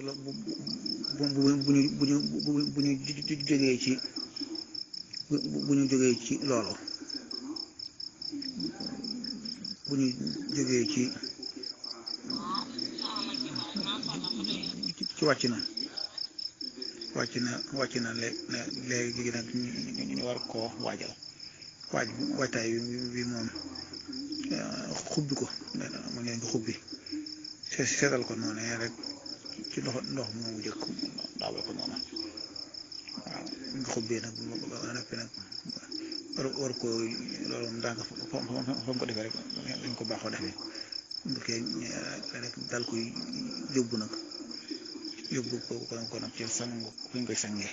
bu bu bu ñu bu ñu bu ñu jógee ci bu ñu jógee ci loolu bu ñu jógee ci ci wàcc na wàcc na wàcc na léegi nag ñu war koo waajal waaj waajtaay bi moom xubbi ko mu ngeen ko xubbi seetal ko noonu rek ci ndox ndox moomu jëkk daawal ko noonu waaw nga xubbee nag ba noppi nag war war ko loolu moom daanaka fa mu ko defee rek dañ ko baaxoo defee bu kee rek dal koy yóbbu nag yóbbu ko ko nag ci sang fu ñu koy sangee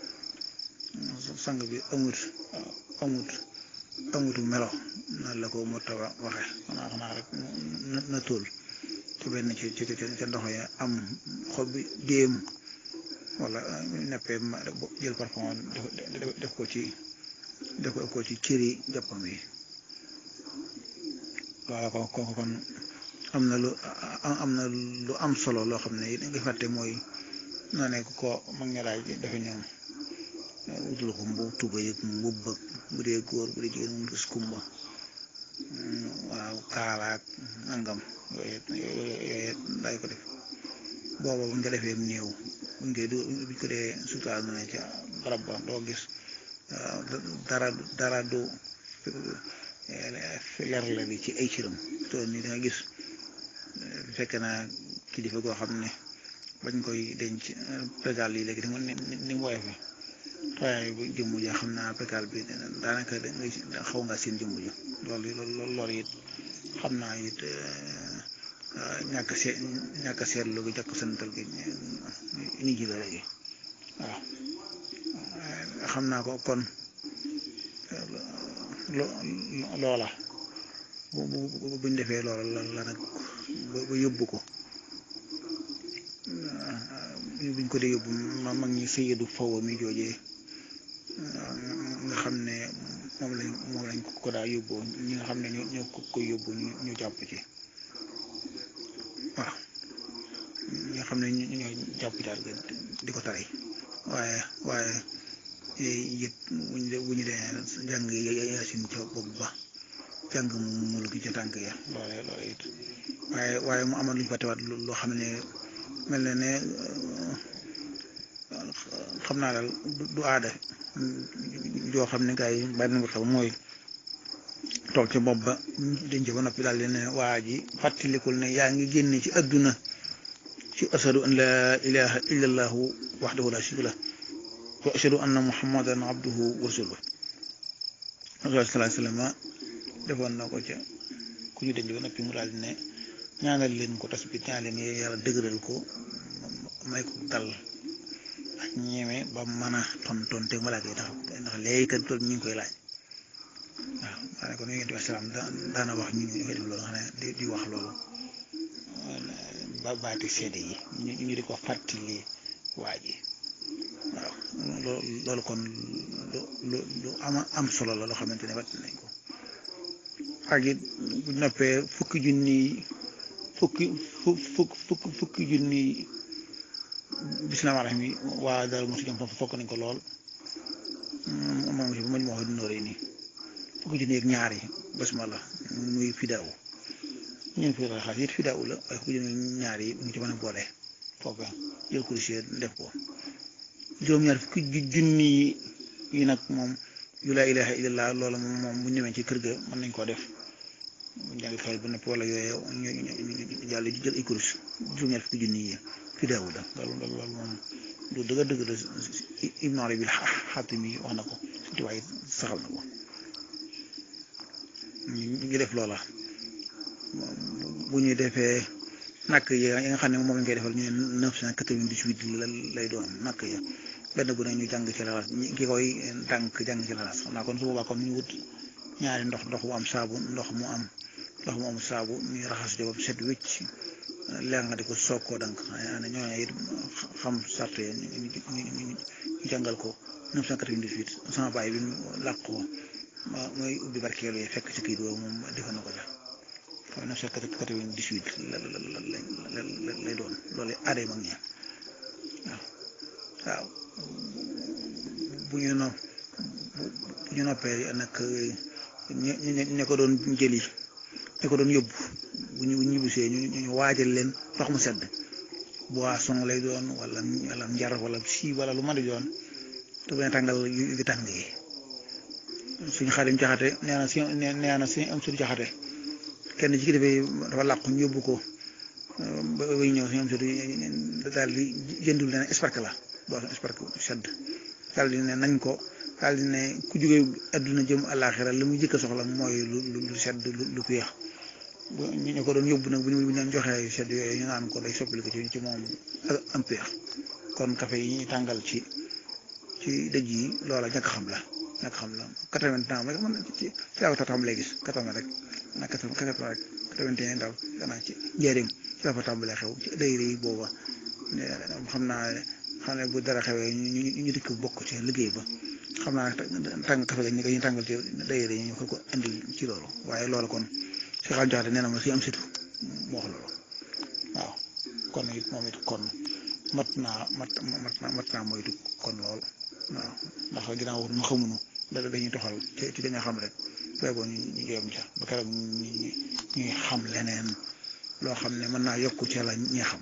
sang bi amut amut amutu melo noonu la ko mu taw a waxe xanaa xanaa rek na tóol ci benn ci ci ca ndox ya am xob bi déem wala neppee jël parfum def ko ci def ko ci cëri jàppam yi wala ko ko kon am na lu am na lu am solo loo xam ne it nga fàtte mooy noo nekk ko mag ñi laaj dafa ñoom wutul ko mbubb tuba yëg mbubb ak bu dee góor bu dee jigéen mu gis kumba waaw kaalaak nangam yooyu yooyu daay ko def booba buñ ko defee néew buñ koy du buñ ko dee sutaal na ne ca barab ba doo gis dara dara du leer la bi ci ay cëram to ni da nga gis fekk naa kilifa goo xam ne bañ koy denc pégal yi léegi ni ni mu woyofe waaye bu jëmm ja xam naa pégal bi daanaka da xaw nga seen jëmm ja loolu loolu loolu it xam naa it ñàkk seet ñàkk seetlu gi jàkk santal gi ni ji la léegi waaw xam naa ko kon loola bu bu buñ defee loola la la nag ba yóbbu ko buñ ko dee yóbbu ma mag ñi sëyadu faw mi joojee nga xam ne moom lañ moom lañ ko daa yóbbu ñi nga xam ne ñoo ñoo ko koy yóbbu ñu ñu jàpp ci waaw ñi nga xam ne ñoo jàpp ci daal di ko tari waaye waaye it buñ de bu ñu dee jàng yaasin ca bopp ba jàng mu lu gi ca tànk ya loole loole it waaye waaye mu amoon lu ñu fàttewaat loo xam ne mel na ne xam naa daal du aada joo xam ne gars yi bàyyi nañ ko xam mooy toog ca bopp ba denc ba noppi daal di ne waa ji fàttalikul ne yaa ngi génne ci adduna ci ashadu an laa ilaha illa allahu waxdahu la sharika lah wa ashadu anna muhammadan abduhu wa rasuluhu sallallahu alayhi wa sallam defoon na ko ca ku ñu denc ba noppi mu daal di ne ñaanal leen ko tas bi ñaan leen yàlla dëgëral ko may ko dal ak ñeeme ba mën a tonton te malaaka yi ndax ndax léegi kat loolu ñu ngi koy laaj waaw maa ne ko yonent bi salaam daana wax ñu ñu koy def loolu xam ne di di wax loolu ba baati seede yi ñu ñu di ko fàttali waa ji waaw loolu kon lu lu lu ama am solo la loo xamante ne fàttali nañ ko ak it bu noppee fukki junni fukki fukk fukk fukki junni bisimilah rahim yi waa daal mosu jëm foofu fokk nañ ko lool moom si mañ ma wax dina rëy nii fukki junni ak ñaar yi basmala muy fidaaw ñun fi la xaas it fidaaw la waaye fukki junni ñaar yi mu ci mën a boole foofu jël ko si def ko juróom-ñaar fukki junni yi nag moom yu laa ilaha illallah loola moom moom bu ñu demee ci kër ga mën nañ koo def bu ñu jàng xel bu noppi wala yooyu ñu ñu jàll jël ay kurus juróom-ñaar fukki junni yi fidaaw la loolu loolu moom lu dëgg dëgg la Ibn Arabi Xaatimi wax na ko surtout waaye saxal na ko ñu def loola bu ñu defee nakk yi nga xam ne moom lañ koy defal ñu ne neuf cent quatre-vingt-dix-huit lay doon nakk ya benn bu ne ñu jàng ci lalas ki koy tànk jàng ci lalas xam naa kon su boobaa kon ñu wut ñaari ndox ndox mu am saabu ndox mu am ndox mu am saabu ñu raxas jo ba set wécc leer nga di ko soog koo dank xanaa ne ñooñu it xam sart yi ñu ñu jàngal ko 998 sama baay bi mu làq ko mooy ubbi barkeelu yi fekk ci kii boobu moom defoon na ko ja waaw 998 la la la lay doon loolu aaday mag ñi waaw bu ñu no bu ñu noppee nag ñu ñu ko doon jëli ñu ko doon yóbbu bu ñu bu ñu ñibbisee ñu ñu waajal leen ndox mu sedd boisson lay doon wala wala njar wala si wala lu mën a doon te bu ne tàngal yu tàng yi suñu xarim jaxate nee na si nee na si am suñu jaxate kenn ci kilifa yi dafa làqu ñu yóbbu ko ba ba ñëw si am suñu daal di jëndul leen espark la boisson espark sedd daal di ne nañ ko daal di ne ku jógee adduna jëm àllaaxira li muy jëkk a soxla mooy lu lu sedd lu féex ñu ko doon yóbbu nag bu ñu bu ñu joxee sedd yooyu ñu naan ko day soppali ko ci ci moom am péex kon café yi ñuy tàngal ci ci dëj yi loola ñàkk xam la ñàkk xam la quatre-vingts ans rek man ci ci laa ko tàmbalee gis quatre-vingts rek na quatre-vingts rek quatre-vingt et un daal xanaa ci njëriñ ci la fa tàmbalee xew ci dayre yi booba xam naa xam ne bu dara xewee ñu ñu dikk bokk ci liggéey ba xam naa tàng café ga ñu ko ñu tàngal ci dayre yi ñu ko ko indi ci loolu waaye loolu kon si xam jaxate nee na ma si am situ moo wax loolu waaw kon it moom it kon mat naa mat mat naa mat naa moytu kon lool waaw ndax ginnaaw wax nu xamuñu dara dañuy toxal ci ci dañoo xam rek feegoo ñu ñu yem ca ba keroog ñu ñuy xam leneen loo xam ne mën naa yokku ca la ñi xam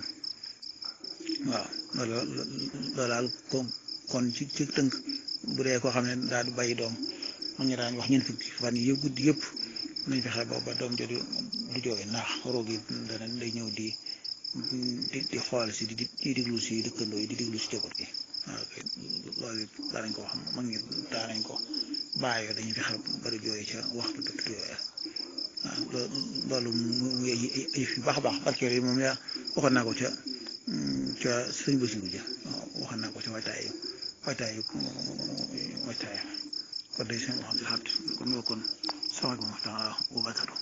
waaw loolu loolu daal kon kon ci ci tënk bu dee koo xam ne daal di bàyyi doom man ñu daan wax ñeent fukki fan yi guddi yëpp nañ fexe ba ba doom jooju du jooy ndax roog yi dana day ñëw di di di xool si di di diglu si dëkkandoo yi di diglu si jaboot gi waaw loolu it daanañ ko wax mag ñi daanañ ko bàyyoo dañuy fexe bari jooy ca waxtu dëkk yooya waaw loolu mu yëf yu baax a baax barkeel yi moom yaa waxoon naa ko ca ca sëñ Basiru ja waxoon naa ko ca waajtaayu waajtaayu waajtaayu kon day seen wax di xat kon loolu kon sama ko waxtaan wa barakatu